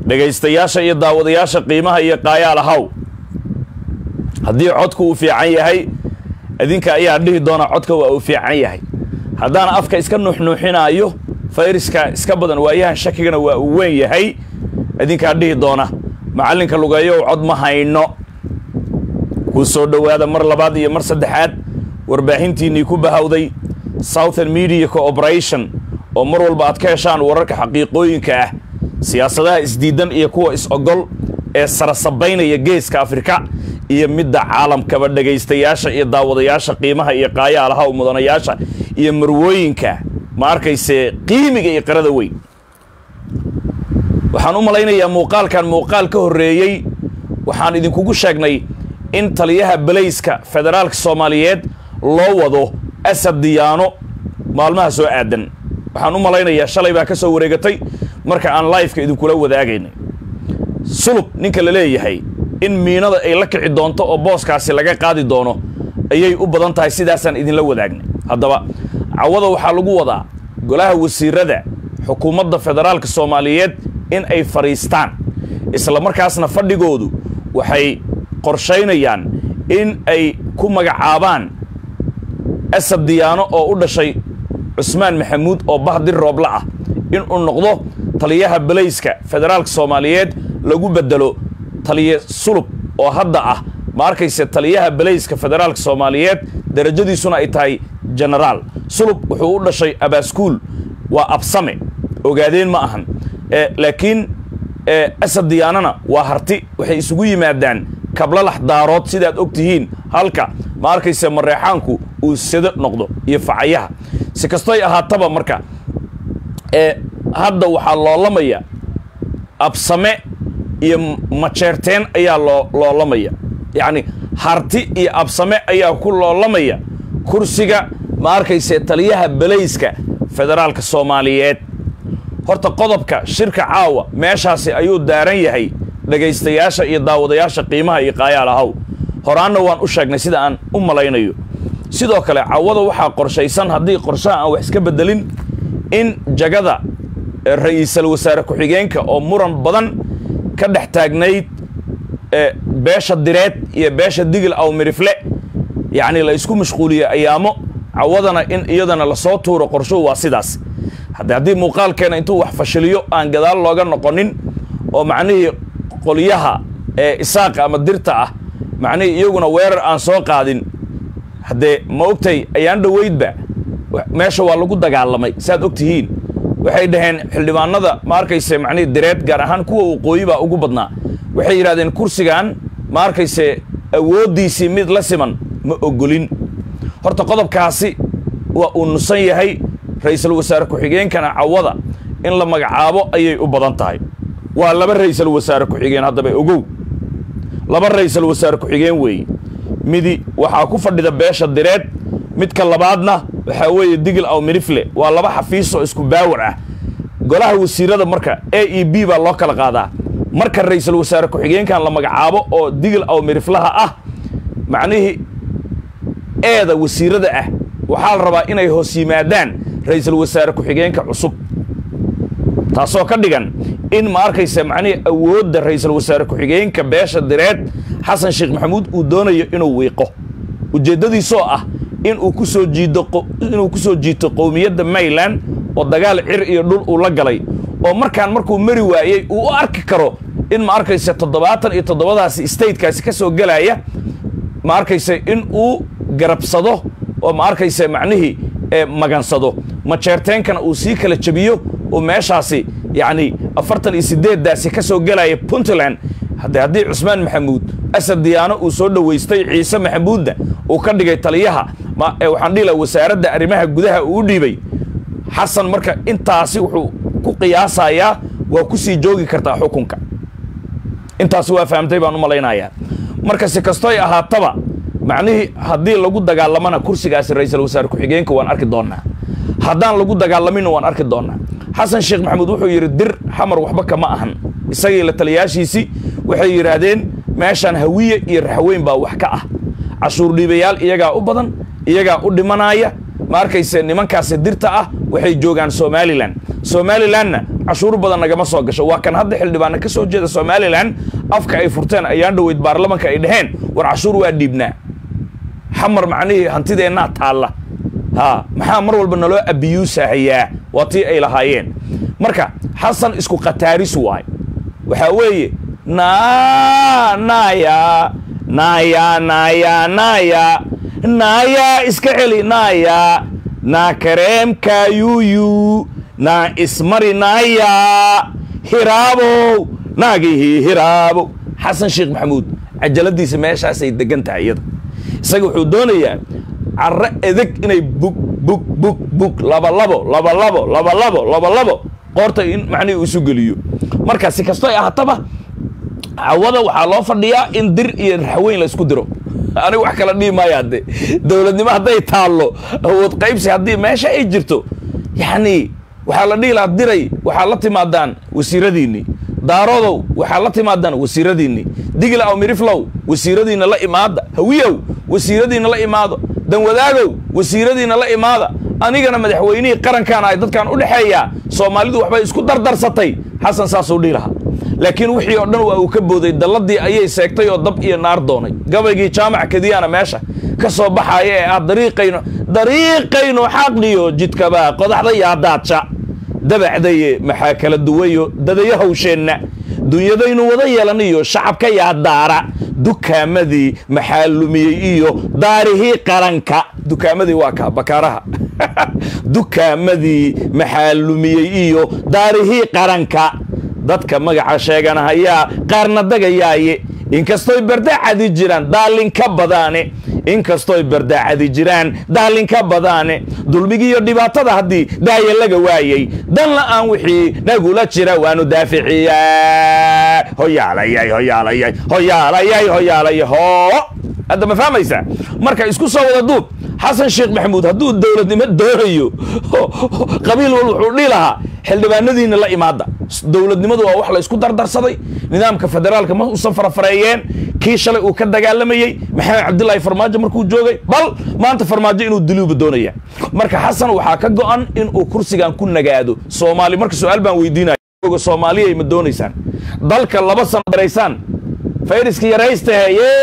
dhegaystayaasha iyo daawadayaasha qiimaha iyo qaayaal ahaw haddii codku uu fiican yahay idinka ayaa dhihi doona codka waa uu fiican yahay haddaan afka iska nuuxnuuxinaayo fayriska iska badan waayahan shakigana waa uu weyn yahay idinkaa dhihi doona macallinka lugeeyow cod ma hayno kuu soo dhowaada mar labaad iyo mar saddexaad warbaahintiinnii ku bahawday southern media cooperation oo mar walba aad ka heshaan wararka xaqiiqooyinka ah siyaasadaha isdiidan iyo kuwa is-ogol ee sarasabaynaya geeska afrika iyo midda caalamkaba dhegaystayaasha iyo daawadayaasha qiimaha iyo qaayaalaha mudanayaasha iyo marwooyinka ma arkayse qiimiga iyo qarada weyn waxaan u malaynayaa muuqaalkan muuqaal ka horreeyey waxaan idinkugu sheegnay in taliyaha balayska federaalka soomaaliyeed loo wado asad diyaano maalmaha soo aadan waxaan u malaynayaa shalay baa ka soo wareegatay marka aan laifeka idinkula wadaagaynay sulub ninka la leeyahay in miinada ay la kici doonto oo booskaasi laga qaadi doono ayay u badan tahay sidaasaan idinla wadaagnay haddaba cawada waxaa lagu wadaa golaha wasiirada xukuumadda federaalka soomaaliyeed in ay fadhiistaan isla markaasna fadhigoodu waxay qorshaynayaan in ay ku magacaabaan asad diyaano oo u dhashay cusmaan maxamuud oo bahdir roobla ah inuu noqdo taliyaha balayska federaalka soomaaliyeed lagu bedelo taliye sulub oo hadda ah ma arkayse taliyaha balayska federaalka soomaaliyeed darajadiisuna ay tahay genaraal sulub wuxuu u dhashay abaaskuul waa absame ogaadeen ma ahan laakiin asad diyaanana waa harti waxay isugu yimaadaan kablalax daarood sidaad og tihiin halka ma arkayse mareexaanku uu sado noqdo iyo facayaha si kastoy ahaataba marka hadda waxaa loolamaya absame iyo majeerteen ayaa loo loolamaya yacni harti iyo absame ayaa ku loolamaya kursiga ma arkayse taliyaha balayska federaalka soomaaliyeed horta qodobka shirka caawa meeshaasi ayuu daaran yahay dhegaystayaasha iyo daawadayaasha qiimaha iyo qaayaal ahaw horaanna waan u sheegnay sida aan u malaynayo sidoo kale cawada waxaa qorshaysan haddii qorshaha aan wax iska beddelin in jagada ra'iisal wasaare ku-xigeenka oo muran badan ka dhex taagnayd beesha direed iyo beesha digil aw mirifle yacni la isku mashquuliye ayaamo cawadana in iyadana lasoo tuuro qorshuhu waa sidaas hadde haddii muuqaalkeena intuu wax fashiliyo aan gadaal looga noqonin oo macnihii qolyaha ee isaaqa ama dirta ah macnihii iyaguna weerar aan soo qaadin haddee ma ogtay ayaan dhoweydba meesha waa lagu dagaalamay saaad og tihiin waxay dhaheen xildhibaanada ma arkayse macnihii direed gaar ahaan kuwa waqooyi baa ugu badnaa waxay yidhahdeen kursigan ma arkayse awooddiisii mid la siman ma ogolin horta qodobkaasi waa uu nusan yahay ra'iisul wasaare ku-xigeenkana cawada in la magacaabo ayay u badan tahay waa laba ra'iisul wasaare ku-xigeen haddaba ogow laba ra'iisul wasaare ku-xigeen weeye midi waxaa ku fadhida beesha direed midka labaadna waxaa weeye digil aw mirifle waa laba xafiisoo isku baawar ah golaha wasiirada marka a e b baa loo kala qaadaa marka ra'iisul wasaare ku-xigeenkan la magacaabo oo digil aw miriflaha ah macnihii eeda wasiirada ah waxaa la rabaa inay hoos yimaadaan ra'iisul wasaare ku-xigeenka cusub taasoo ka dhigan in ma arkaysa macnihii awoodda ra'iisul wasaare ku-xigeenka beesha direed xasan sheekh maxamuud uu doonayo inuu wiiqo ujeeddadiisoo ah inuu ku soo jiido inuu ku soo jiito qowmiyadda mayland oo dagaal cir iyo dhul uu la galay oo markaan markuu mari waayey uu u arki karo in ma arkayse toddobaatan iyo toddobadaasi statekaasi ka soo gelaya ma arkayse in uu garabsado oo ma arkayse macnihii magansado majeerteenkana uu sii kala jebiyo oo meeshaasi yacni afartan iyo siddeeddaasi ka soo gelaya puntland hadde haddii cusmaan maxamuud asad diyaano uu soo dhowaystay ciise maxamuudna uu ka dhigay taliyaha waxaan dhihi laha wasaaradda arrimaha gudaha uu u dhiibay xasan marka intaasi wuxuu ku qiyaasayaa waa ku sii joogi kartaa xukunka intaasi waa fahamtay baan u malaynayaa marka si kastoy ahaataba macnihii haddii lagu dagaalamana kursigaasi ra'iisul wasaare ku-xigeenka waan arki doonnaa haddaan lagu dagaalaminna waan arki doonnaa xasan sheekh maxamuud wuxuu yidhi dir xamar waxba kama ahan isagii la taliyaashiisii waxay yidhaahdeen meeshaan hawiye iyo raxweyn baa wax ka ah cashuur dhiibayaal iyagaa u badan iyagaa u dhimanaaya ma arkayse nimankaasi dirta ah waxay joogaan somalilan somalilanna cashuur badan nagama soo gasho waa kan hadda xildhibaana ka soo jeeda somalilan afka ay furteen ayaan dhoweyd baarlamanka ay dhaheen war cashuur waa dhiibnaa xamar macnihii hantideennaa taalla ha maxaa mar walba naloo abiyuusahayaa waa tii ay lahaayeen marka xasan isku khataaris waay waxaa weeye na naya naya naya naya naya iska celi naya na kareemka yuyu na ismari naya hiraabow naagihii hiraabow xasan sheekh maxamuud cajaladiisa meeshaasay degan tahay iyada isaga wuxuu doonayaa carro edeg inay bug bug bug bug labalabo labalabo labalabo labalabo qoorta in macnihii isu geliyo marka si kasto ay ahaataba cawada waxaa loo fadhiyaa in dir iyo raxweyn la isku diro aniga wax kala dhihi maayo hadde dowladnimo hadday taallo awood qaybsi haddii meesha ay jirto yacni waxaa la dhihi lahaa diray waxaa la timaadaan wasiiradiinni daarodow waxaa la timaadaan wasiiradiinni digla aw miriflow wasiiradiinna la imaada hawiyow wasiiradiinna la imaado danwadaagow wasiiradiinna la imaada anigana madaxweynihii qarankan ay dadkan u dhexeeyaa soomaalidu waxbay isku dardarsatay xasan saasuu dhihi lahaa laakiin wixii oo dhan waa uu ka booday dalladii ayay seegtay oo dab iyo naar doonay gabaygii jaamac kadiyaana meesha ka soo baxaaya ee ah dariiqayno dariiqayno xaqliyo jidkabaa qodaxda yaadaadsha dabacdaye maxaa kala duwayo dadayo hawsheenna dunyadaynu wada yeelaniyo shacabka yaadaara dukaamadii maxaa lumiyey iyo daarihii qaranka dukaamadii waa kaa bakaaraha dukaamadii maxaa lumiyey iyo daarihii qaranka dadka magaca sheeganahayaa qaarna dagayaaye inkastoy bardaacadi jiraan daalinka badaane inkastoy bardaacadi jiraan daalinka badaane dulmigiiyo dhibaatada haddii daaya laga waayey dan la'aan wixii nagula jira waanu daaficiyaa hoyaalayay hoyaalayay hoyaalayay hoyaalay hoo hadda ma fahmaysaa marka isku soo wada duub xasan sheekh maxamuud hadduu dowladnimo doonayo qabiil wal wuxuu dhihi lahaa xildhibaanadiina la imaada dowladnimadu waa wax la isku dardarsaday nidaamka federaalka ma usan farafareeyeen kii shalay uu ka dagaalamayey maxamed cabdilaahi farmaajo markuu joogay bal maanta farmaajo inuu diluuba doonaya marka xasan waxaa ka go-an inuu kursigan ku nagaado soomaali marka su-aal baan weydiinaya soomaaliyay ma doonaysaan dalka laba sano daraysaan fayriska yaraystahe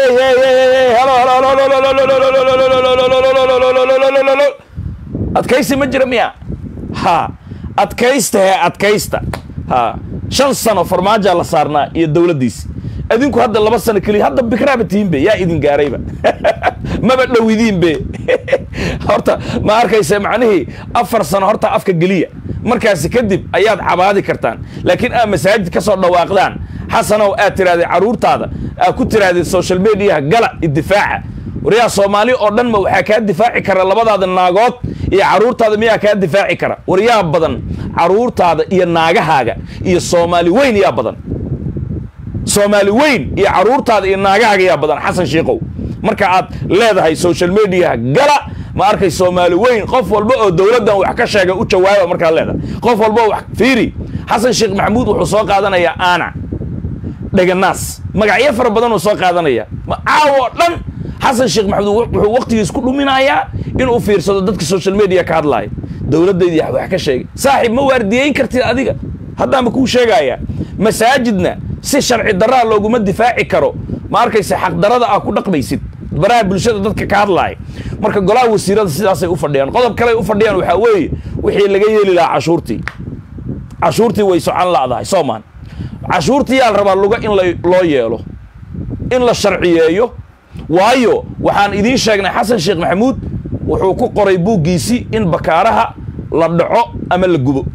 adkaysi ma jira miya ha adkaystahe adkaysta ha shan sano farmaajaa la saarnaa iyo dowladdiisi adinku hadda laba sano keliya hadda bikraaba tihiinbe yaa idin gaarayba maba dhowidiinbe horta ma arkaysa macnihii afar sano horta afka geliya markaasi kadib ayaad cabaadi kartaan laakiin aad masaajid ka soo dhawaaqdaan xasanow aad tirahdee carruurtaada aad ku tirahdee social mediaha gala idifaaca waryaa soomaali oo dhan ma waxaa kaa difaaci kara labadaada naagood iyo carruurtaada miyaa kaa difaaci kara waryaa badan carruurtaada iyo naagahaaga iyo soomaali weyn yaa badan soomaali weyn iyo carruurtaada iyo naagahaaga yaa badan xasan shiikow marka aad leedahay social mediaha gala ma arkay soomaali weyn qof walba oo dowladdan wax ka sheega u jawaaba markaad leedahay qof walba oo wax fiiri xasan sheekh maxamuud wuxuu soo qaadanayaa aana dheganaas magacyo fara badan uu soo qaadanaya caawo dhan xasan sheekh maxamuud wuxuu waqtigiis ku dhuminayaa inuu fiirsado dadka social media ka hadlaaya dowladdaydii wax ka sheegay saaxiib ma waardiyeyn kartid adiga haddaanba kuu sheegaya masaajidna si sharci daraa looguma difaaci karo ma arkaysa xaqdarada ah ku dhaqmaysid baraha bulshada dadka ka hadlaaya marka golaha wasiirada sidaasay u fadhiyaan qodob kaley u fadhiyaan waxaa weeye wixii laga yeeli lahaa cashuurtii cashuurtii way socon la'dahay soomaan cashuurtii yaa la rabaa luga in loo yeelo in la sharciyeeyo waayo waxaan idiin sheegnay xasan sheekh maxamuud wuxuu ku qoray buuggiisii in bakaaraha la dhaco ama la gubo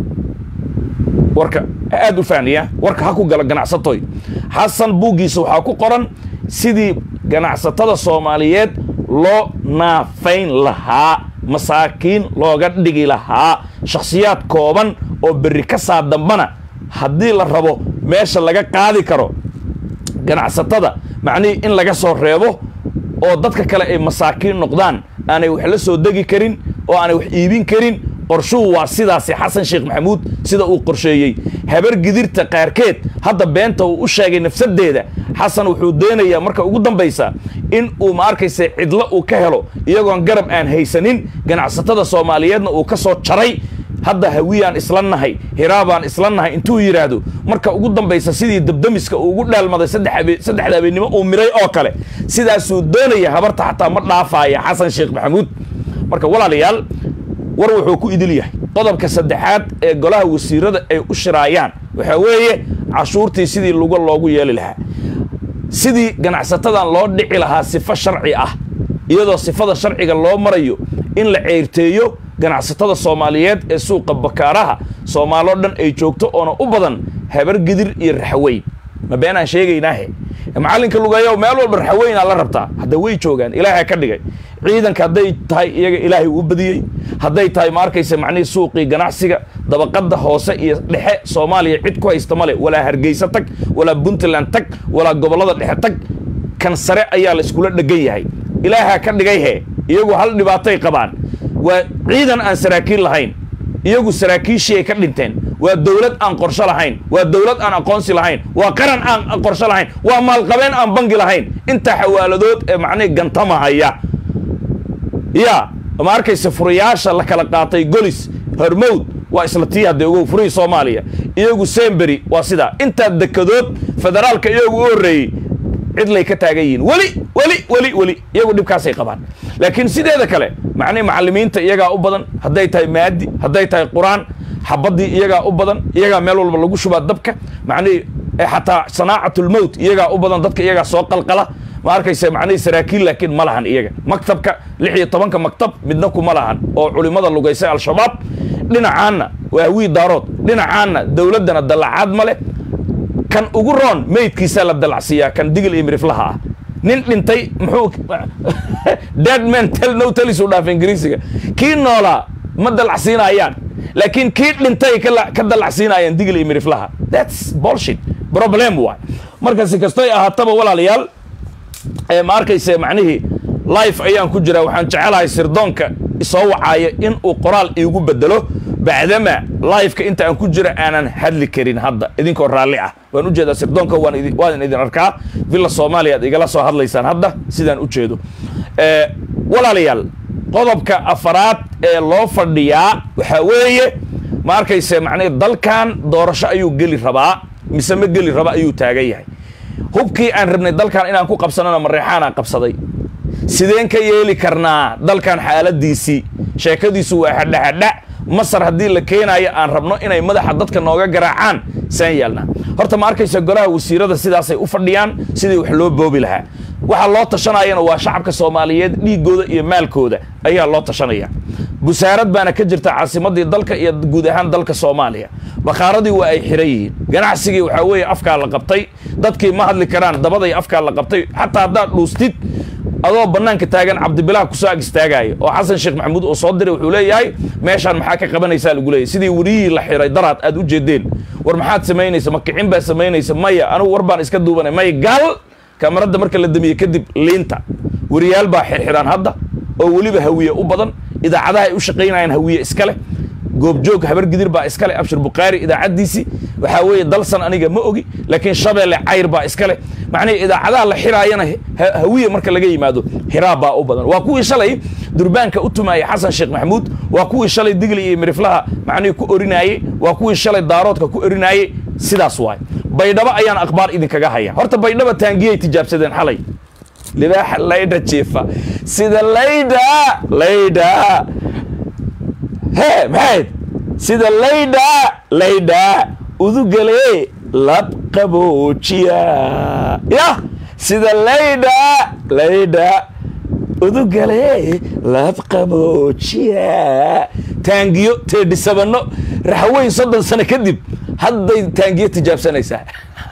warka aad u fahniya warka ha ku gala ganacsatoy xasan buuggiisa waxaa ku qoran sidii ganacsatada soomaaliyeed loo naafayn lahaa masaakiin looga dhigi lahaa shakhsiyaad kooban oo berri ka saa dambana haddii la rabo meesha laga qaadi karo ganacsatada macnihii in laga soo reebo oo dadka kale ay masaakiin noqdaan aanay wax la soo degi karin oo aanay wax iibin karin qorshuhu waa sidaasi xasan sheekh maxamuud sida uu qorsheeyey habar gidirta qaarkeed hadda beenta uu u sheegay nafsaddeeda xasan wuxuu doonayaa marka ugu dambaysa in uu ma arkaysa cidlo uu ka helo iyagoon garab aan haysanin ganacsatada soomaaliyeedna uu ka soo jaray hadda hawiyaan isla nahay hiraabaan isla nahay intuu yidhaahdo marka ugu dambaysa sidii dabdamiska uu ugu dhaalmaday saddexda habeennimo uu miray oo kale sidaasuu doonaya habarta xataa ma dhaafaaya xasan sheekh maxamuud marka walaalayaal war wuxuu ku idil yahay qodobka saddexaad ee golaha wasiirada ay u shiraayaan waxaa weeye cashuurtii sidii luga loogu yeeli lahaa sidii ganacsatadan loo dhici lahaa sifo sharci ah iyadoo sifada sharciga loo marayo in la ceyrteeyo ganacsatada soomaaliyeed ee suuqa bakaaraha soomaaloo dhan ay joogto oona u badan habar gidir iyo raxweyn ma beenaan sheegaynaahe macallinka lugeeyo meel walba raxweynaa la rabtaa hadda way joogaan ilaaha ka dhigay ciidanka hadday tahay iyaga ilaahay uu badiyey hadday tahay ma arkaysa macnihii suuqii ganacsiga dabaqadda hoose iyo dhexe soomaaliya cid ku haysta male walaa hargeysa tag walaa puntland tag walaa gobollada dhexe tag kan sare ayaa la iskula dhegan yahay ilaahaa ka dhigay hee iyagu hal dhibaatay qabaan waa ciidan aan saraakiil lahayn iyagu saraakiishii ay ka dhinteen waa dowlad aan qorsho lahayn waa dowlad aan aqoonsi lahayn waa qaran aan qorsho lahayn waa maalqabeen aan bangi lahayn intaa xawaaladood ee macnihi gantamahaya ya ma arkaysa furayaasha la kala qaatay golis hormowd waa isla tii hadde ogow furihii soomaaliya iyagu sembery waa sidaa intaa dekadood federaalka iyagu u horreeyey cidlay ka taagan yihiin weli weli weli weli iyagu dhibkaasay qabaan laakiin sideeda kale macnihi macallimiinta iyagaa u badan hadday tahay maadi hadday tahay qur-aan xabaddii iyagaa u badan iyagaa meel walba lagu shubaa dabka macnihii xataa sanaacatlmowt iyagaa u badan dadka iyagaa soo qalqala ma arkaysa macnihii saraakiil laakiin ma lahan iyaga maktabka lix iyo tobanka maktab midna kuma lahan oo culimmada lugaysay al-shabaab dhinacaanna waa hawii daarood dhinacaanna dowladdana dallacaad ma leh kan ugu roon meydkiisaa la dalacsiiyaa kan digil iyo miriflaha ah nin dhintay muxuu dead man tel no telis u dhaafa ingiriisiga kii noolaa ma dalacsiinayaan laakiin kii dhintay ka dalacsiinayaan digil iyo miriflaha that's bullshit problem waay marka si kastoy ahaataba walaalayaal ma arkayse macnihii life ayaan ku jiraa waxaan jecelahay sirdoonka isoo wacaaya in uu qoraal iigu bedelo bacdama lifeka inta aan ku jira aanan hadli karin hadda idinkoo raalli ah waan u jeedaa sirdoonka waan idin arkaa villa soomaaliya ad igala soo hadlaysaan hadda sidaan u jeedo walaalayaal qodobka afaraad ee loo fadhiyaa waxaa weeye ma arkayse macnii dalkan doorasho ayuu geli rabaa mise ma geli raba ayuu taagan yahay hubkii aan rabnay dalkan inaan ku qabsanona mareexaanaa qabsaday sideen ka yeeli karnaa dalkan xaaladiisii sheekadiisu waa hadhahadha masar haddii la keenaayo aan rabno inay madaxa dadka nooga garaacaan saan yeelnaa horta ma arkaysa golaha wasiirada sidaasay u fadhiyaan sidii wax loo boobi lahaa waxa loo tashanayana waa shacabka soomaaliyeed dhiigooda iyo maalkooda ayaa loo tashanaya busaarad baana ka jirta caasimadii dalka iyo guud ahaan dalka soomaaliya bakhaaradii waa ay xiran yihiin ganacsigii waxaa weeye afkaa la qabtay dadkii ma hadli karaan dabaday afkaa la qabtay xataa haddaad dhuustid adoo bannaanka taagan cabdibilaah kusoo ag istaagaayo oo xasan sheekh maxamuud oo soo diray wuxuu leeyahay meeshaan maxaa ka qabanaysaa lagu leeyahy sidii weriyihii la xiray daraad aad u jeedeen war maxaad samaynaysa ma kicin baa samaynaysa maya anugu war baan iska duubanay maya gaal kamaradda marka la damiye kadib liinta weriyaal baa xirxidhaan hadda oo weliba hawiye u badan idaacadaha ay u shaqaynayaan hawiye iska leh goobjoog habar gidir baa iska leh abshir bukhaari idaacaddiisii waxaa weeye dalsan aniga ma ogi laakiin shabeelle cayr baa iska leh macnihii idaacadaha la xiraayana hawiye marka laga yimaado hiraab baa u badan waa kuwii shalay durbaanka u tumaayay xasan sheekh maxamuud waa kuwii shalay digli iyo miriflaha macnihii ku orinaayey waa kuwii shalay daaroodka ku orinaayey sidaas waay baydhabo ayaan akhbaar idinkaga haya horta baydhaba taangiyay tijaabsadeen xalay libaaxa laydha jiifa sida laydha laydha hee maxayd sida laydha laydha udugale labqaboojiya yah sida laydha laydha udugale labqaboojiya taangiyo teedhisabano raxweyn soddon sano kadib hadday taangiyo tijaabsanaysaa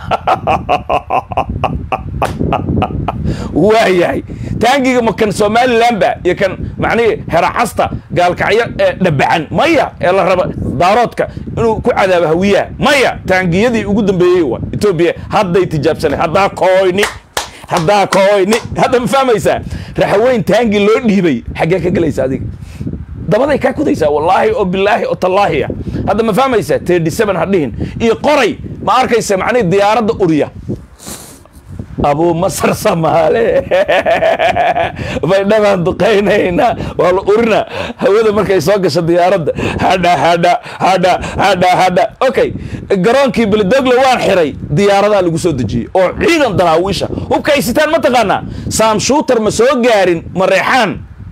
waayahay taangiga ma kan somalilanba iyo kan macnihii heraxasta gaalkacyo ee dhabacan maya ee la raba daaroodka inuu ku cadaabo hawiyaha maya taangiyadii ugu dambeeyey wa etoobiya hadday tijaabsanay haddaa kooyni haddaa kooyni hadda ma fahmaysaa raxweyn taangi loo dhiibay xaggee ka gelaysa adiga dabaday kaa kudaysaa wallaahi oo bilaahi oo tallaahi ah hadda ma fahmaysaa tedi seven ha dhihin iyo qoray ma arkaysa macnihi diyaaradda uriya abuu masar samaale baydhabaan duqaynaynaa waa la urina hawada markay soo gasho diyaaradda hadha hadha hadha hadha hadha okay garoonkii belidogle waan xiray diyaaradaa lagu soo dejiyey oo ciidan daraawiisha hubka ay sitaan ma taqaanaa saam shuutar ma soo gaarin mareexaan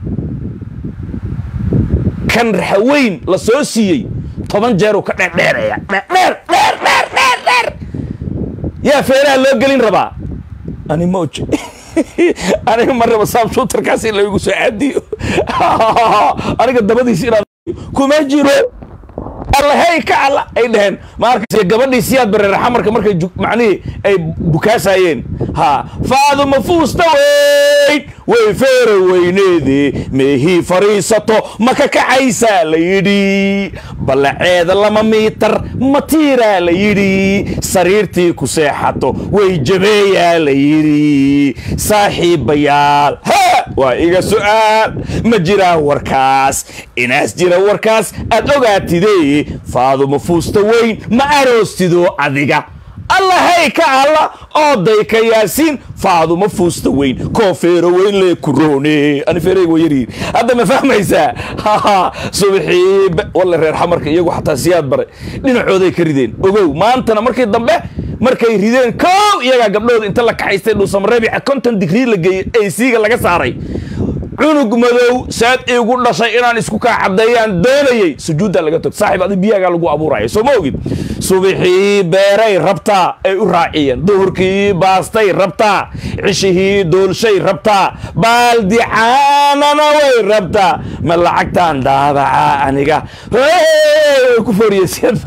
kan raxaweyn la soo siiyey toban jeeruu ka dheerdheeraya dheer dheer dheer dheer dheer yaa feeraha loo gelin rabaa ani moj aniga ma raba saam shuutarkaas in laigu soo aadiyo aniga dabadiis inaan kuma jiro allahey ka alla ay dhaheen maarkas gabadhii siyaad bareer xamarka markay macnihii ay bukaasayeen ha faaduma fuusta weyn way feera weyneedee meehii fadhiisato ma ka kacaysaa la yidhi ballaceeda lama miitar matiiraa la yidhi sariirtii ku seexato way jabeeyaa la yidhi saaxiibayaal ha waa iga su'aal ma jiraa warkaas inaas jira warkaas aad ogaatidee faaduma fuusta weyn ma aroostido adiga allahey ka alla ooday ka yaasiin faaduma fuusta weyn koo feero weyn lee kuroone ani feereyga waa yaryihin hadda ma fahmaysaa subaxii walle reer xamarka iyagu xataa siyaad bare dhinacooday ka rideen ogow maantana markii dambe markay rideen kow iyagaa gabdhooda inta la kaxaystay dhuusamareebica konton digrii la geeyey aysiiga laga saaray cunug madow saad iigu dhashay inaan isku kaa caddeeyaan doonayey sujuuddaa laga tog saaxib adi biyaagaa lagu abuuraya soo ma ogid subixii beeray rabtaa ay u raaciyeen duhurkii baastay rabtaa cishihii duulshay rabtaa baaldi caanana way rabtaa ma lacagtaan daabacaa aniga ku fooriyeysyad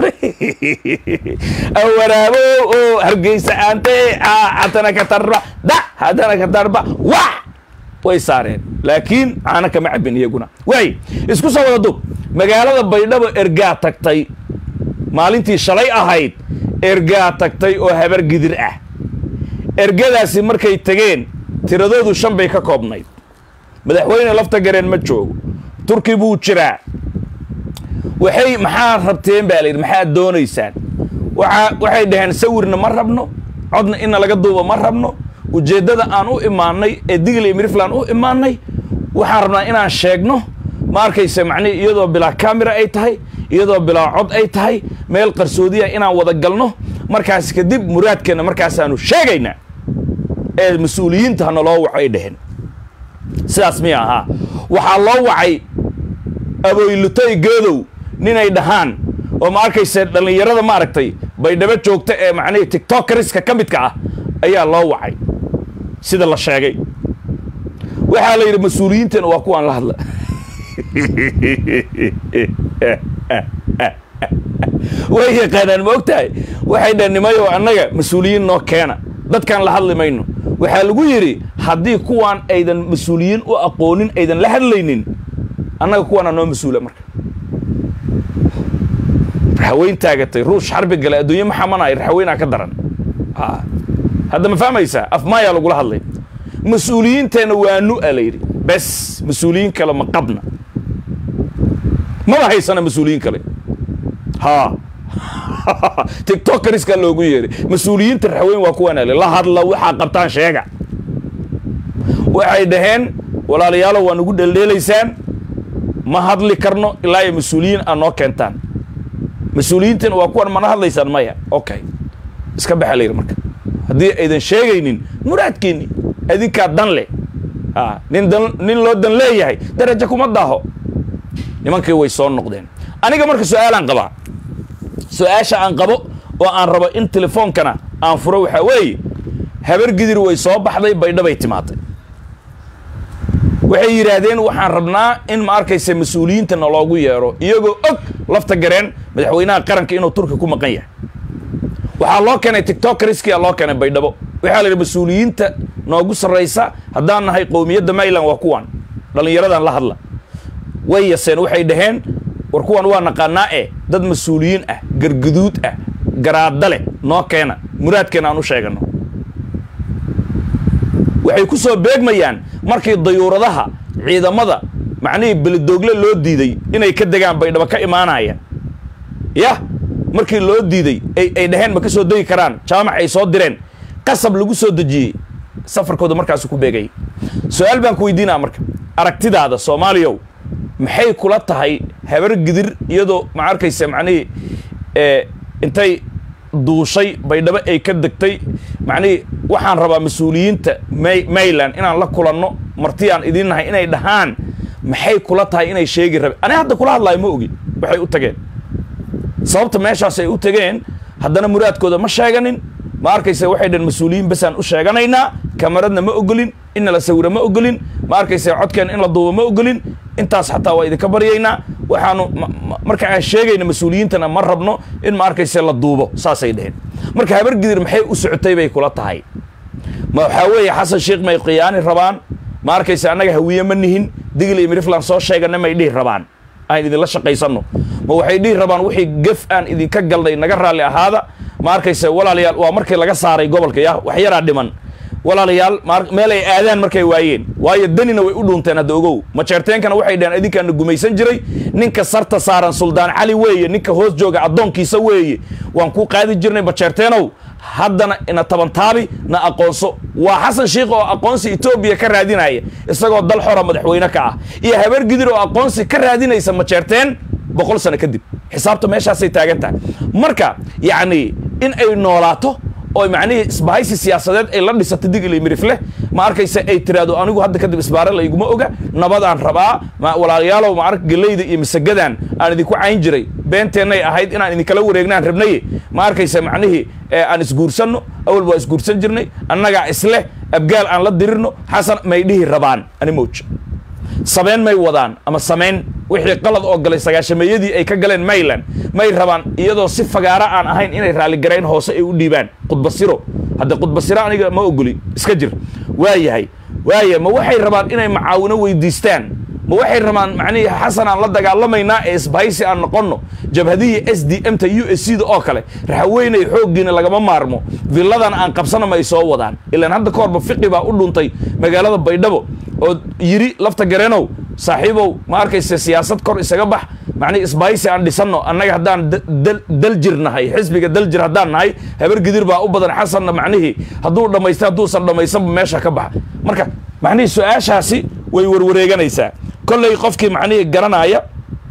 waraabo oo hargeysa aante hatana ka tarba da hatana ka tarba wax way saareen laakiin caana kama cabin iyaguna waay isku soo wada dub magaalada baydhabo ergaa tagtay maalintii shalay ahayd ergaa tagtay oo habar gidir ah ergadaasi markay tegeen tiradoodu shan bay ka koobnayd madaxweyne lafta gareen ma joogo turki buu jiraa waxay maxaa rabteen baa layidhi maxaad doonaysaan waa waxay dhaheen sawirna ma rabno codna inna laga duuba ma rabno ujeeddada aan u imaanay ee digli miriflan u imaanay waxaan rabnaa inaan sheegno ma arkayse macnihi iyadoo bilaa camera ay tahay iyadoo bilaa cod ay tahay meel qarsoodiya inaan wada galno markaas kadib muraadkeenna markaasaanu sheegaynaa ee mas-uuliyiinta hana loo waco ay dheheen sidaas miya ahaa waxaa loo wacay aboylutay geedow ninay dhahaan oo ma arkayse dhallinyarada maaragtay baydhabo joogta ee macnihii tiktokariska ka midka ah ayaa loo wacay sida la sheegay waxaa la yidhi mas-uuliyiintana waa kuwaan la hadla way yaqaanaan ma og tahay waxay dhaheen nimayo annaga mas-uuliyiin noo keena dadkaan la hadli mayno waxaa lagu yidhi haddii kuwaan aydan mas-uuliyiin u aqoonin aydan la hadlaynin annaga kuwaana noo mas-uula marka raxaweyn taagatay ruush xarbi gale adduunye ma xamanay raxaweynaa ka daran hadda ma fahmaysaa afmaayaa lagula hadlay mas-uuliyiinteenna waa nu-a la yidhi bes mas-uuliyiin kale ma qabna maba haysana mas-uuliyiin kale ha tiktokkariskaa loogu yeeray mas-uuliyiinta raxweyn waa kuwaan ale la hadla waxaa qabtaan sheega waxay dhaheen walaalayaalo waa nagu dheeldheelaysaan ma hadli karno ilaa iyo mas-uuliyiin aad noo keentaan mas-uuliyiintan waa kuwan mana hadlaysaan maya okay iska baxa la yidhi marka haddii aydan sheegaynin muraadkiinni adinkaa dan leh a nin dan nin loo dan leeyahay darajo kuma daaho nimankii way soo noqdeen aniga marka su-aalaan qabaa su-aasha aan qabo oo aan rabo in telefoonkana aan furo waxaa weeye habar gidir way soo baxday baydhabay timaaday waxay yidhaahdeen waxaan rabnaa in ma arkaysa mas-uuliyiinta naloogu yeero iyagoo og lafta gareen madaxweynaha qaranka inuu turki ku maqan yahay waxaa loo keenay tiktokriskia loo keenay baydhabo waxaa la yidhi mas-uuliyiinta noogu sarraysa haddaan nahay qowmiyadda mayland waa kuwan dhallinyaradan la hadla way yaseen waxay dhaheen war kuwan waa naqaanaa e dad mas-uuliyiin ah garguduud ah garaadda leh noo keena muraadkeena aan u sheegano waxay ku soo beegmayaan markii dayuuradaha ciidamada macnihii beledoogle loo diiday inay ka degaan baydhabo ka imaanaya yah markii loo diiday ay ay dhaheen ma ka soo degi karaan jaamac ay soo direen qasab lagu soo dejiyey safarkooda markaasu ku beegayay su-aal baan ku weydiinaa marka aragtidaada soomaaliyow maxay kula tahay habar gidir iyadoo ma arkaysa macnihii intay duushay baydhabo ay ka degtay macnihii waxaan rabaa mas-uuliyiinta may mayland inaan la kulanno martiyaan idiin nahay inay dhahaan maxay kula tahay inay sheegi rabe ani hadda kula hadlaayo ma ogi waxay u tageen sababta meeshaas ay u tageen haddana muraadkooda ma sheeganin ma arkaysa waxay dhaheen mas-uuliyiin basaan u sheeganaynaa kamaradna ma ogolin inna la sawiro ma ogolin ma arkaysa codkeen in la duubo ma ogolin intaas xataa waa idinka baryaynaa waxaanu marka aan sheegayna mas-uuliyiintana ma rabno in ma arkaysa la duubo saasay dheheen marka habargidir maxay u socotay bay kula tahay ma waxaa weeye xasan sheikh may khiyaani rabaan ma arkaysa annaga hawiye ma nihin digl iyo miriflan soo sheegana may dhihi rabaan aan idinla shaqaysanno ma waxay dhihi rabaan wixii gef aan idinka galnay naga raalli ahaada ma arkaysa walaalayaal waa markii laga saaray gobolka ya wax yaraa dhiman walaalayaal meel ay aadaan markay waayeen waayo danina way u dhuunteen hadda ogow majeerteenkana waxay dhaheen idinkaana gumaysan jiray ninka sarta saaran suldaan cali weeye ninka hoos jooga addoonkiisa weeye waan ku qaadi jirnay majeerteenow haddana ina tabantaabi na aqoonso waa xasan sheikh oo aqoonsi etoobiya ka raadinaya isagoo dal xora madaxweyne ka ah iyo habar gidir oo aqoonsi ka raadinaysa majeerteen boqol sano kadib xisaabta meeshaasay taagan tahay marka yacni in ay noolaato oo macnihii isbahaysi siyaasadeed ay la dhisato digil iyo mirifleh ma arkaysa ay tiraahdo anigu hadda kadib isbaare layguma oga nabadaan rabaa walaalayaalow ma ark geleyda iyo masagadan aan idinku cayn jiray beenteenay ahayd inaan idinkala wareegnaan rabnaye ma arkaysa macnihii aan isguursanno awal waa isguursan jirnay annagaa isleh abgaal aan la dirirno xasan may dhihi rabaan ani mowj sameyn may wadaan ama samayn wixii qalad oo galay sagaashameeyadii ay ka galeen mayland may rabaan iyadoo si fagaaro aan ahayn inay raalligarayn hoose ay u dhiibaan khudbasiro hadda khudbasiro aniga ma ogoli iska jir waa yahay waaya ma waxay rabaan inay macaawino weydiistaan ma waxay rabaan macnihii xasan aan la dagaalamaynaa ee isbahaysi aan noqonno jabhadihii s d m ta u s c da oo kale raxweynay xooggiina lagama maarmo villadan aan qabsana ma ay soo wadaan ilaan hadda ka horba fiqi baa u dhuntay magaalada baydhabo oo yiri lafta gareenow saaxiibow ma arkaysa siyaasad kor isaga bax macnihi isbahaysi aan dhisanno annaga haddaan daljir nahay xisbiga daljir haddaan nahay habar gidir baa u badan xasanna macnihii hadduu dhammaysta hadduusan dhammaysanba meesha ka baxa marka macnihii su-aashaasi way warwareeganaysaa kolley qofkii macnihii garanaya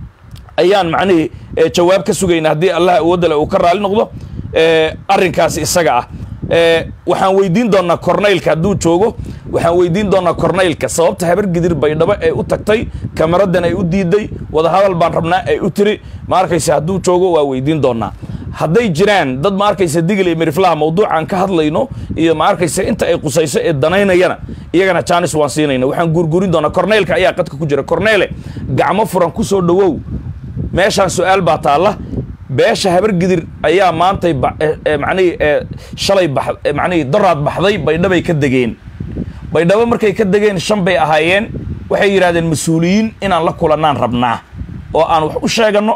ayaan macnihii jawaab ka sugayna haddii allah awoodale uu ka raali noqdo arrinkaasi isaga ah waxaan weydiin doonaa cornaylka hadduu joogo waxaan weydiin doonaa cornaylka sababta habar gidir baydhabo ee u tagtay kamaradan ay u diiday wadahadal baan rabnaa ay u tiri ma arkaysa hadduu joogo waa weydiin doonaa hadday jiraan dad ma arkaysa digil iyo miriflaha mawduucaan ka hadlayno iyo ma arkaysa inta ay qusayso ee danaynayana iyagana janis waan siinayna waxaan guurguurin doonaa cornaylka ayaa qadka ku jira corneyle gacmo furan ku soo dhowow meeshaan su-aal baa taalla beesha habar gidir ayaa maantay macnihii shalay ba macnihii daraad baxday baydhabay ka degeen baydhabo markay ka degeen shan bay ahaayeen waxay yidhahdeen mas-uuliyiin inaan la kulannaan rabnaa oo aan wax u sheeganno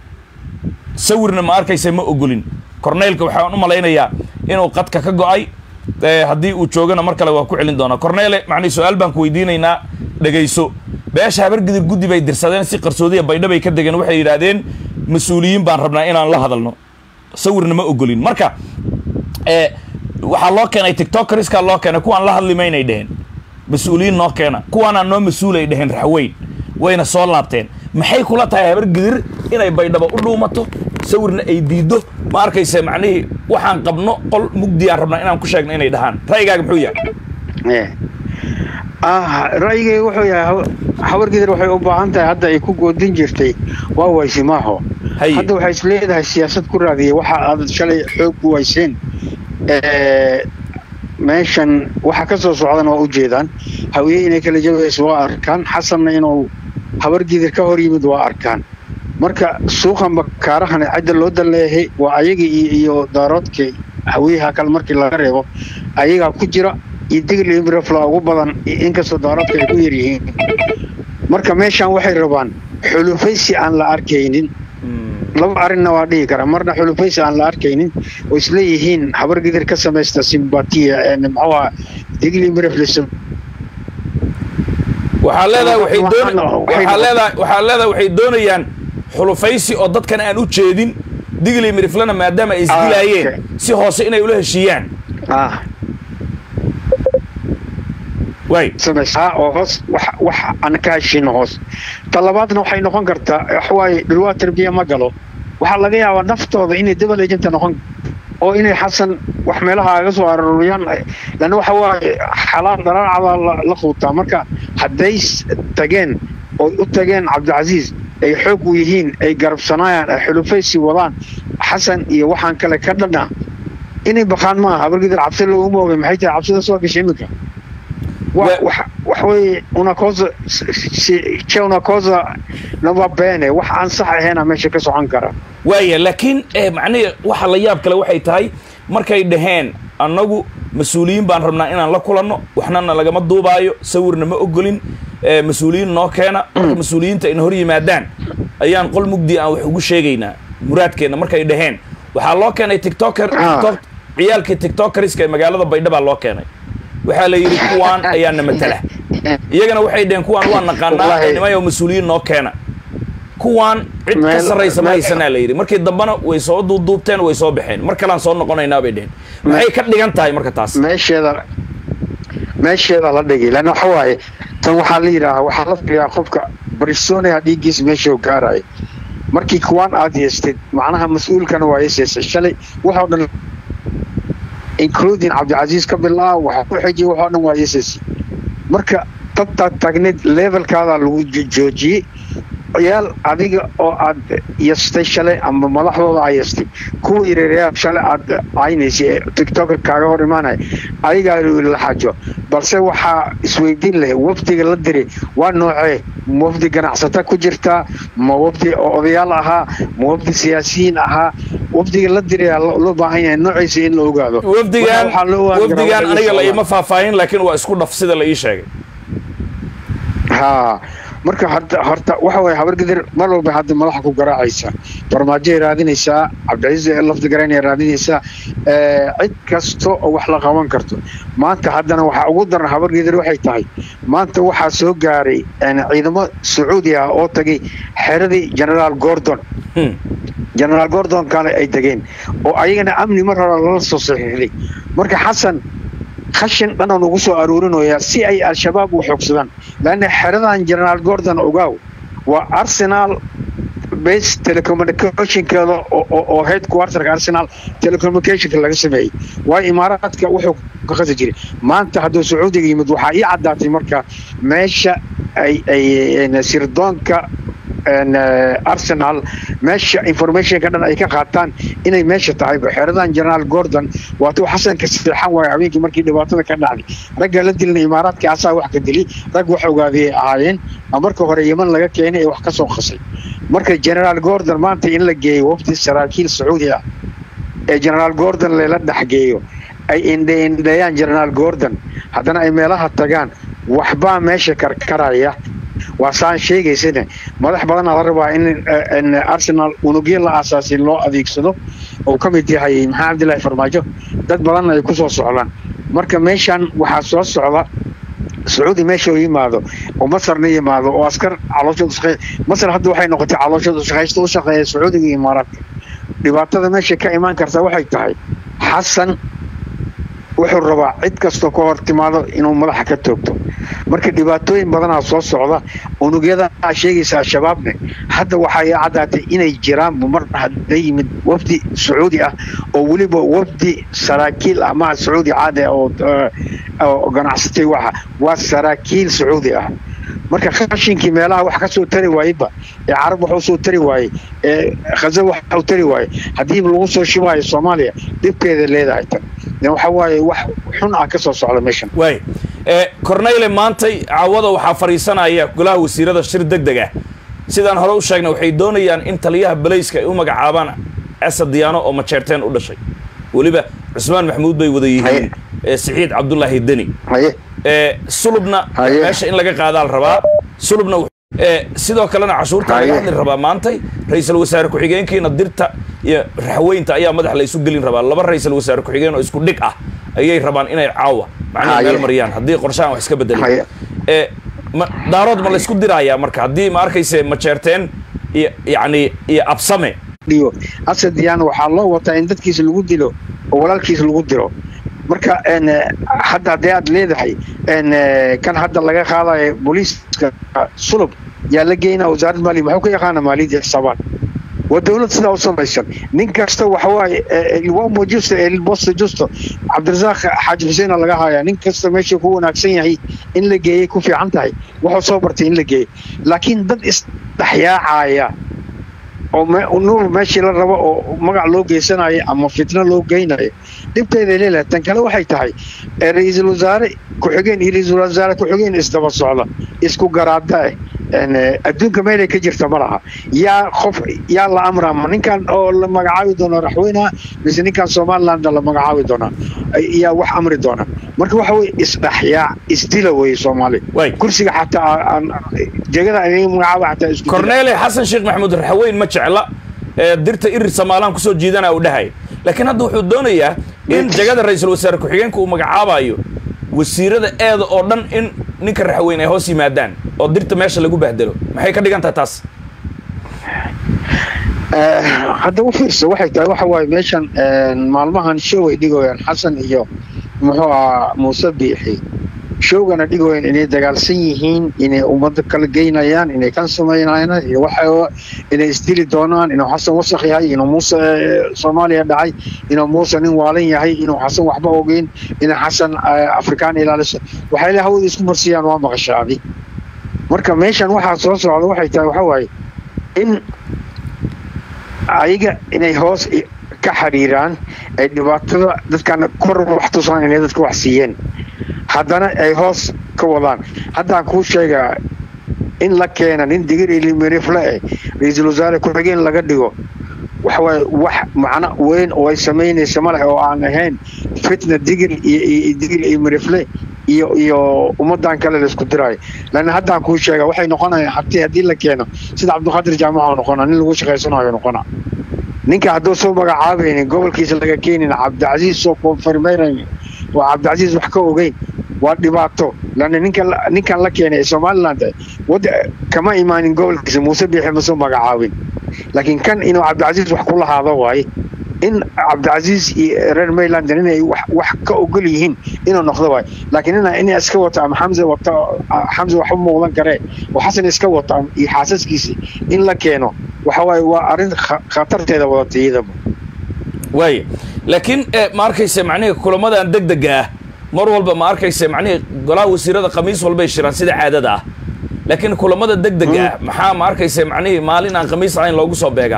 sawirna ma arkaysa ma ogolin corneylka waxaan u malaynayaa inuu qadka ka go-ay haddii uu joogana mar kale waa ku celin doonaa corneyle macnihi su-aal baan ku weydiinaynaa dhegayso beesha habar gidir guddi bay dirsadeen si qarsoodiya baydhabay ka degeen waxay yidhaahdeen mas-uuliyiin baan rabnaa inaan la hadalno sawirna ma ogolin marka waxaa loo keenay tictokeriskaa loo keenay kuwaan la hadli maynay dheheen mas-uuliyiin noo keena kuwaanaa noo mas-uulay dheheen raxweyn wayna soo laabteen maxay kula tahay habar gidir inay baydhabo u dhuumato sawirna ay diiddo ma arkaysa macnihii waxaan qabno qol mugdiyaan rabnaa inaan ku sheegno inay dhahaan ra'yigaaga muxuu yahay ra'yigayga wuxuu yahay habar gidir waxay u baahan tahay hadda ay ku goodin jirtay waa waysimaaxo hadda waxay is leedahay siyaasad ku raadiyay waxa aad shalay xoog u wayseen meeshan waxa ka soo socdana waa u jeedaan hawiye inay kala jabayso waa arkaan xasanna inuu habar gidir ka hor yimid waa arkaan marka suuqan bakaarahan cidda loo dalleehay waa ayagii iyo daaroodka hawiyaha kale markii laga reebo ayagaa ku jira iyo digli imrefla ugu badan inkastoo daaroodka ay ku yaryihiin marka meeshan waxay rabaan xulufaysi aan la arkaynin laba arrinna waa dhihi karaa marna xulufaysi aan la arkaynin oo isleeyihiin habar gidir ka samaysta simbatiya muxuuha digli imreflis waxaa leedahay waxay doon waxaa leedahay waxaa leedahay waxay doonayaan xulufaysi oo dadkan aan u jeedin digli miriflana maadaama ay isdilaayeen si hoose inay ula heshiiyaan waay samaysaa oo hoos wax wax aan ka heshiino hoos ta labaadna waxay noqon kartaa waxawaaye dhulwaa tarbiya ma galo waxaa laga yaabaa naftooda inay double agenta noqon oo inay xasan wax meelaha aga soo arooriyaan lanna waxa waaye xalaal dharaacada la, la quutaa marka hadday s- tageen oo u tageen cabdicasiis ay xoog u yihiin ay garabsanayaan ay xulufaysi wadaan xasan iyo waxaan kale ka dhana inay baqaan maaha habargidir cabsi looguma ogay maxay tahay cabsida soo gashay iminka Wa- wa- wax wax weeye una cosa si- c'è una cosa non va bene wax aan sax ahaynaa meesha ka socon kara waaya laakiin eh, macnihii waxa la yaab kale waxay tahay markay dhaheen annagu mas-uuliyiin baan rabnaa inaan la kulanno waxnana lagama duubaayo sawirna ma ogolin eh, mas-uuliyiin noo keena marka mas-uuliyiinta ayna hor yimaadaan ayaan qol mugdi aan wax ugu sheegaynaa muraadkeenna markay dhaheen waxaa loo keenay tiktoker Ah. tiktok ciyaalkii tiktokeriska ee magaalada baydhaba loo keenay waxaa la yidhi kuwaan ayaana matala iyagana waxay dhaheen kuwaan waa naqaanaa Wallahi. nimayo mas-uuliyiin noo keena kuwaan cid ka Meel- sarraysa ma meel- haysanaa la yidhi markii dambena way soo duuduubteen way soo baxeen mar kalean soo noqonaynaa bay dheheen maxay ka dhigan tahay marka taas meesheeda meesheeda la dhigay lan waxa waaye tan waxaa la yidhaahaa waxaa la filayaa qofka barisoonaya dhiiggiisa meeshuu gaaraya markii kuwaan aad yeestid macnaha mas-uulkana waa yeeseysay shalay waxoo dhan including cabdicasiis ka bilaa waxa ku xijiyay waxoo dhan waa yeeseysay marka dadtaad taagneed levelkaadaa lagu jo- joojiyey ciyaal adiga oo aad yastay shalay ama madaxdooda aa yastay kuwa yareerayaal shalay aad caynaysay ee tiktoker kaaga hor imaanaya adigaa la xajo balse waxaa isweydiin leh wafdiga la diray waa noocee ma wafdi ganacsata ku jirtaa ma wafdi oo odayaal ahaa ma wafdi siyaasiyiin ahaa wafdiga la dirayaa lo- loo baahan yahay noociisa in la ogaado wafdigaan Waxaa loo ogaan karaa wafdigaan waxa aniga la socdaan. iima faahfaahin laakiin waa isku dhaf sida la ii sheegay haa marka horta horta waxa waye habargidir mar walba hadda madaxa ku garaacaysa farmaajoay raadinaysaa cabdicasiis lafdi garaynay raadinaysaa ee, cid kasta oo wax la qaban karto maanta haddana waxaa ugu daran habargidir waxay tahay maanta waxaa soo gaaray een, ciidamo sacuudi ah oo tagay xeradii generaal gordon Hmm. generaal gordon kale ay degeen oo ayagana amni mar hore lala soo saxiixday marka xasan khashin dhanan ugu soo aruurinayaa si ay al-shabaab u xoogsadaan laanna xeradan generaal gordon ogaaw waa arsenal base telecommunicationkeeda oo- oo oo headquarterka arsenal telecommunicationka laga sameeyey waayo imaaraadka wuxuu ka qasi jiray maanta hadduu sacuudiga yimid waxaa ii caddaatay marka meesha ay ay een, sirdoonka een, eh, arsenal meesha informationka dhan ay ka qaataan inay meesha tahay xeeradan generaal gordon waatuu xasanka seexan waayo habeenkii markii dhibaatada ka dhacday ragga la dilna imaaraadka asaa wax ka dili rag wax ogaadiyay ahaayeen oo marka hore yeman laga keenay ee wax ka soo qasay marka generaal gordon maanta in la geeyo wafdi saraakiil sacuudi ah ee generaal gordon lela dhexgeeyo ay indheindheeyaan generaal gordon haddana ay meelaha tagaan waxbaa meesha karkaraya waa saan sheegaysana madax badanaa la rabaa in eh, in arsenal unugyo la aasaasin loo adeegsado oo ka mid yahay maxamed cabdilaahi farmaajo dad badanna ay ku soo socdaan marka meeshan waxaa soo socda sacuudi meesha uu yimaado oo masarna yimaado oo askar calooshooda shaqeey masar hadda waxay noqotay calooshooda shaqaysta u shaqeeya sacuudiga iyo imaaraadka dhibaatada meesha ka imaan karta waxay tahay xasan wuxuu rabaa cid kastoo ka hor timaado inuu madaxa ka toogto marka dhibaatooyin badanaa soo socda unugyada aa sheegaysa al-shabaabne hadda waxaa ii caddaatay inay jiraan mar hadday yimid wafdi sacuudi ah oo weliba wafdi saraakiil ah maha sacuudi caadi ah oo eh, oo ganacsatay waxa waa saraakiil sacuudi ah marka khashinkii meelaha wax ka soo tari waayeba ee carab wax usoo tari waayey ee khaza wax u tari waayey haddii lagu soo shubaayo soomaaliya dhibkeeda leedahay tan de waxa waaye wax xun ah ka soo socda meeshan waay Eh, corneyle maantay caawada waxaa fadhiisanaya golaha wasiirada shir deg deg ah sidaan hore u sheegnay waxay doonayaan in taliyaha balayska ay u magacaabaan asad diyaano oo majeerteen u dhashay weliba cusmaan maxamuud bay wada yihiin Haye. eh, siciid cabdulaahi deni haye Eh, sulubna Haye. meesha in laga qaadaa la rabaa sulubna wux- eh, sidoo kalena cashuurta laga Haye. hadli rabaa maantay ra-iisul wasaare ku-xigeenkiina dirta iyo raxweynta ayaa madax la isu gelin rabaa laba ra-iisul wasaare ku-xigeen oo isku dhig ah ayay rabaan inay caawa macnaha Haye. meel mariyaan haddii qorshahan wax iska bedelin Haye. Eh, ma- daarood ma la isku dirayaa marka haddii ma arkayse majeerteen iyo yacni iyo absame dhiyo asad diyaana waxaa loo wataa in dadkiisa lagu dilo oo walaalkiisa lagu diro marka hadda haddii aad leedahay kan hadda laga qaadayo booliiska sulub yaa la geynaa wasaaradda maaliya maxuu ka yaqaana maaliyadda xisaabaad waa dowlad sidaa u samaysan nin kasta waxawaaye ilwamo justo elbosto justo cabdirasaaq xaaji xuseena laga hayaa nin kasta meesha ku wanaagsan yahay in la geeyey ku fiican tahay wuxuu soo bartay in la geeyey laakiin dad isdhexyaacaya oo nuur meeshii la rabo oo magac loo geysanayo ama fitno loo geynayo dhibteeday leelahay tan kale waxay tahay ra-iisul wasaare ku-xigeen iyo ra-iisul wasaare ku-xigeen isdaba socda isku garaada eh adduunka meelay ka jirta ma laha yaa qof yaa la amraa ma ninkan oo la magacaabi doona raxweynaha mise ninkan somaliland la magacaabi doonaa yaa wax amri doona marka waxa weye isdhaxyaa isdila weye soomaali kursiga xataa jegada magacaaba xataa isku cornele xasan sheekh maxamuud raxweyn ma jecla dirta irir somaalaan kusoo jiidana u dhahay laakiin hadda wuxuu doonayaa in jegada ra-iisul wasaare ku-xigeenka uu magacaabayo wasiirada eeda oo dhan in ninka raxweyn ay hoos yimaadaan oo dirta meesha lagu bahdelo maxay ka dhigan tahay taas hadda u fiirsa waxay tahay waxa waaye meeshan maalmahan show ay dhigayaan xasan iyo muxuu ahaa muuse biixi showgana dhigayaan inay dagaalsan yihiin inay ummadda kala geynayaan inay kan samaynayaan iyo waxa inay isdili doonaan inuu xasan wasakh yahay inuu muuse soomaaliya dhacay inuu muuse nin waalan yahay inuu xasan waxba ogeyn inay xasan afrikaan ilaaliso waxay le hawada isku marsiyaan waa maqashaabi marka meeshan waxaa soo socda waxay tahay waxa waaye in ayaga inay hoos ka xiriiraan ay dhibaatada dadkan kor wax tusaan inay dadka wax siiyeen haddana ay hoos ka wadaan haddaan kuu sheegaa in la keena nin digir ilimirifle eh ra-iisul wasaare ku-xigeen laga dhigo waxawaaye wax macno weyn oo ay samaynaysa ma leh oo aan ahayn fitna digir iyo digir iyo mirifle iyo iyo ummadan kale la isku diraayo laanna haddaan kuu sheega waxay noqonayaan hatii haddii la keeno sida cabdiqaadir jaamaca noqona nin lagu shaqaysanayo noqona ninka hadduu soo magacaabaynin gobolkiisa laga keenin cabdicasiis soo konfirmaynayn waa cabdicasiis wax ka ogeyn waa dhibaato laanna ninkan ninkan la keenay ee somaliland wad kama imaanin gobolkiisa muuse biixi ma soo magacaabin laakiin kan inuu cabdicasiis wax ku lahaado waaye in cabdicasiis iyo reer mayland inay wax ka ogol yihiin inuu noqdo waay laakiin ina inay iska wato ama xamse wato xamse waxba muuqdan karee oo xasan iska wato iyo xaasaskiisi in la keeno waxa waaye waa arrin khatarteeda wadata iyadaba waaya laakiin ma arkayse macnihii kulamadan deg dega ah mar walba ma arkayse macnihii golaha wasiirada khamiis walbay shiraan sida caadada ah laakiin kulamada deg dega ah maxaa ma arkayse macnihii maalin aan khamiis ahayn loogu soo beegaa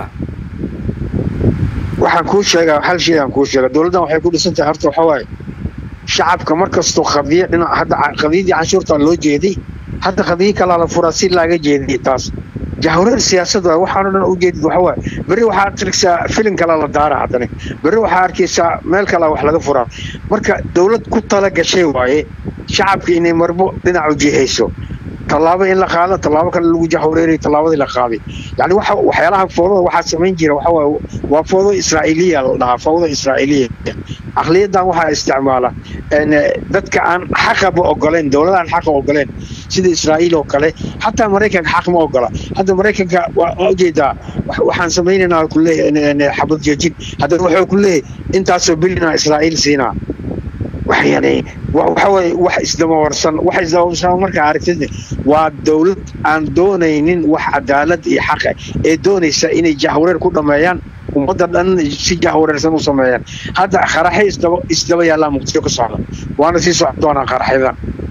waxaan kuu sheegaa hal shay aan kuu sheega dowladdan waxay ku dhisan tahay horta waxa waaye shacabka mar kastoo qadiya dhinac hadda qadiyadii canshuurtaa loo jeeday hadda qadiyo kalaa la furaa si laaga jeediy taas jahwareer siyaasad waay waxaanoo dhan u jeedid waxa waaye berri waxaa arkaysaa filin kalaa la daara haddana berri waxaa arkaysaa meel kalaa wax laga furaa marka dowlad ku tala gashay waaye shacabka inay marbo dhinac u jihayso tallaabo in la qaado tallaabo kale lagu jahwareeray tallaabadii la qaaday yani waxa waxyaalaha foodada waxaa samayn jira waxa waaye waa foodo israa'iiliya la dhahaa foodo israa'iiliya aqliyadan waxaa isticmaala dadka aan xaqaba ogoleen dowlada aan xaqa ogoleen sida israa'iil oo kale xataa maraykanka xaq ma ogola hadda maraykanka waa ujeedaa waxaan samaynaynaa kuleeyahay xabad joojin haddana wuxuu ku leeyahay intaasoo bilina israa'iil siinaa yani waxa waye wax isdabawarsan wax isdabawarsan markaa aragtid waa dowlad aan doonaynin wax cadaalad iyo xaqa ee doonaysa inay jahwareer ku dhameeyaan ummadda dhan si jahwareersan u sameeyaan hadda qaraxyo isdaba isdaba yaallaan muqdisho ka socda waana sii socon doonaa qaraxyadan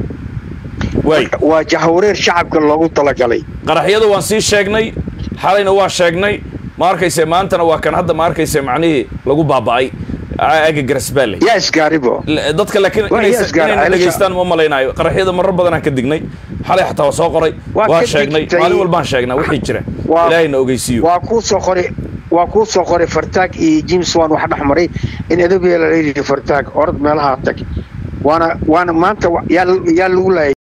waa jahwareer shacabka loogu talagalay qaraxyada waan sii sheegnay xalayna waa sheegnay ma arkayse maantana waa kan hadda ma arkayse macnihii lagu baaba'ay aga garasbaale yaa isgaaribo dadka laakiin inayna dhegaystaan ma malaynaayo qaraxyada marar badanaan ka dignay xalay xataa waa soo qoray waa sheegnay maalin walbaan sheegnaa wixii jira ilaahayna ogeysiiyo waa kuu soo qoray waa kuu soo qoray fartaag iyo james wan wax dhex maray in edabeela la yidhi fartaag orod meelaha tag waana waana maanta yaa yaa lagu laayay